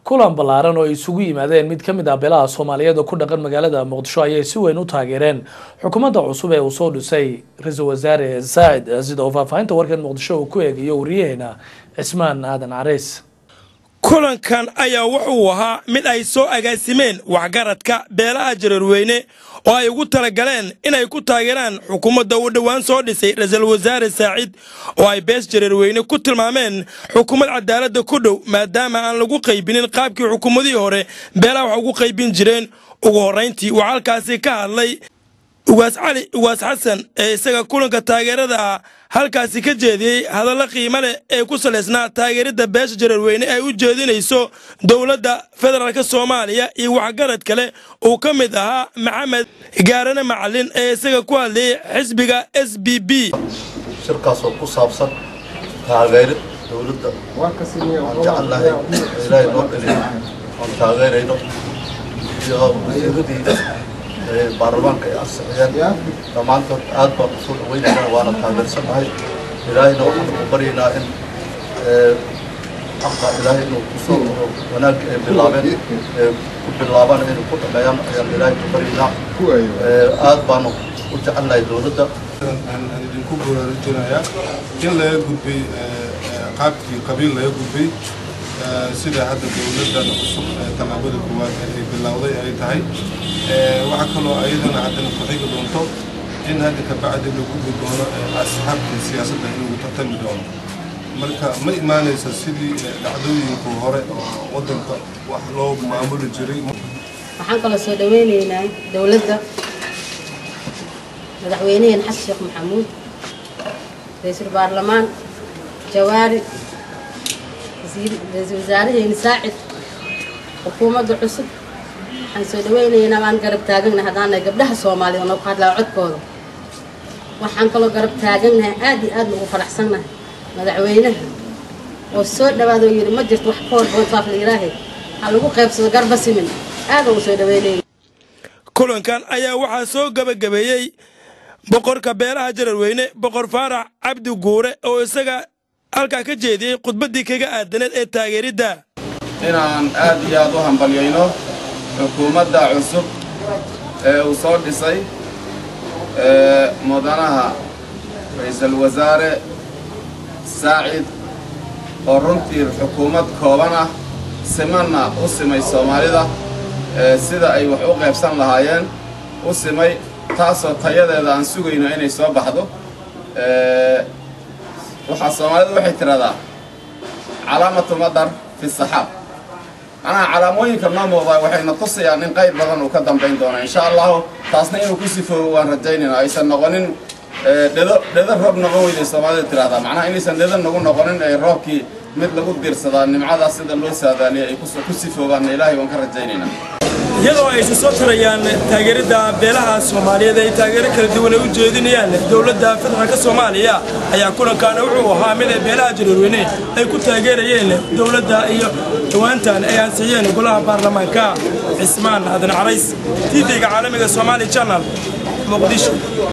kulan ballaaran oo ay isugu yimaadeen mid ka mid ah beelaha soomaaliyeed oo ku dhaqan magaalada muqdisho ayay si weyn u taageereen xukuumadda cusub ee uu soo dhisay ra-iisul wasaare saacid sida uu faahfaahinta warkan muqdisho uu ku eegayo wariyaheena cismaan aadan carays kulankan ayaa wuxuu ahaa mid ay soo agaasimeen waxgaradka beelaha jareerweyne oo ay ugu talagaleen inay ku taageeraan xukuumadda uu dhowaan soo dhisay ra-iisul wasaare saacid oo ay bees jareerweyne ku tilmaameen xukuumad cadaaladda ku dhow maadaama aan lagu qaybinin qaabkii xukuumadihii hore beelaha wax ugu qaybin jireen ugu horrayntii waxaa halkaasi ka hadlay ugaas cali ugaas xasan ee isaga kulanka taageerada ah halkaasi ka jeediyey hadallo qiimo leh ee ku salaysnaa taageeridda beesha jareerweyne ay u jeedinayso dowladda federaalk soomaaliya iyo waxgarad kale uu ka mid ahaa maxamed gaarane macalin ee isaga ku hadlayay xisbiga s b b shirkaas oo ku saabsan taageerid dowladda aan jecelnahay ilaahay noo dhaliyo aan taageerayno iyo wasiiradii baarlamaanka ay ansixiyeen dhammaantood aad baan usoo dhawaynaynaa waana taageersannahay ilaahayna waxaan u baryaynaa in xaqa ilaahay inuu kusoo wanaag ay bilaabeen ku bilaabaan inay ku dhameeyaan ayaan ilaahay ku baryaynaa aad baanu u jecelnahay dowladda aan idinku baraarujinayaa in laga gudbay qaabkii qabiil laga gudbay sida hadda dowladdan cusub tallaabada koowaad ay bilowday ay tahay waxaa kaloo ayadana haddana ku xigi doonto in hadda kabacdi la gudbi doono asxaabtii siyaasadda in lagu tartami doono marka ma imaanaysa sidii dhacdooyinka hore oo waddanka wax loo maamuli jiray waxaan kaloo soo dhaweynaynaa dowladda madaxweyneheen xasan sheekh maxamuud ra-iisul baarlamaan jawaari ra-iisul wasaaraheeni saacid xukuumadda cusub waxaan soo dhaweynaynaa waan garab taaganahay haddaana gabdhaha soomaaliya oo ku hadlaa codkooda waxaan kaloo garab taaganahay aad iyo aad ugu faraxsannahay madaxweynaha oo soo dhawaada oo yidhi ma jirto wax ka hor boontaaf la yidhaahe ha lagu qaybsado garba simin aad ugu soo dhaweynaya kulankan ayaa waxaa soo gabagabeeyey boqorka beelaha jareerweyne boqor faarax cabdi guure oo isaga halkaa ka jeediyey khudbaddii kaga aadaneed ee taageeridda inaan aad iyo aad u hambalyayno xukuumadda cusub ee uu soo dhisay mudanaha ra-iisul wasaare saacid oo runtii xukuumad kooban ah simanna u simay soomaalida sida ay wax u qaybsan lahaayeen u simay taasoo tayadeeda aan sugayno inay soo baxdo waxaa soomaalidu waxay tidhahdaa calaamatu madar fi saxaab macnaha calaamooyinka noo muuqdaa waxayna tusayaan in qayb badan uu ka dambayn doono insha allahu taasna inuu ku sifoobo waan rajaynayna aysan noqonin dhedo dhedo roob noqon weyday soomaalida tidhahdaa macnaha inaysan dhedo nagu noqonin ay roobkii mid lagu diirsadaa nimcadaas sida loo saadaaliyay ay ku sifoobaanna ilaahay waan ka rajaynaynaa iyadoo aysan soo tirayaan taageeridda beelaha soomaaliyeed ay taageero kala duwan ay u jeedinayaan dowladda federaalk soomaaliya ayaa kulankaana wuxuu ahaa mid ay beelaha jareerweyne ay ku taageerayeen dowladda iyo dhawaantan ay ansixiyeen golaha baarlamaanka cismaan aadan carays tv-ga caalamiga somaali janal muqdisho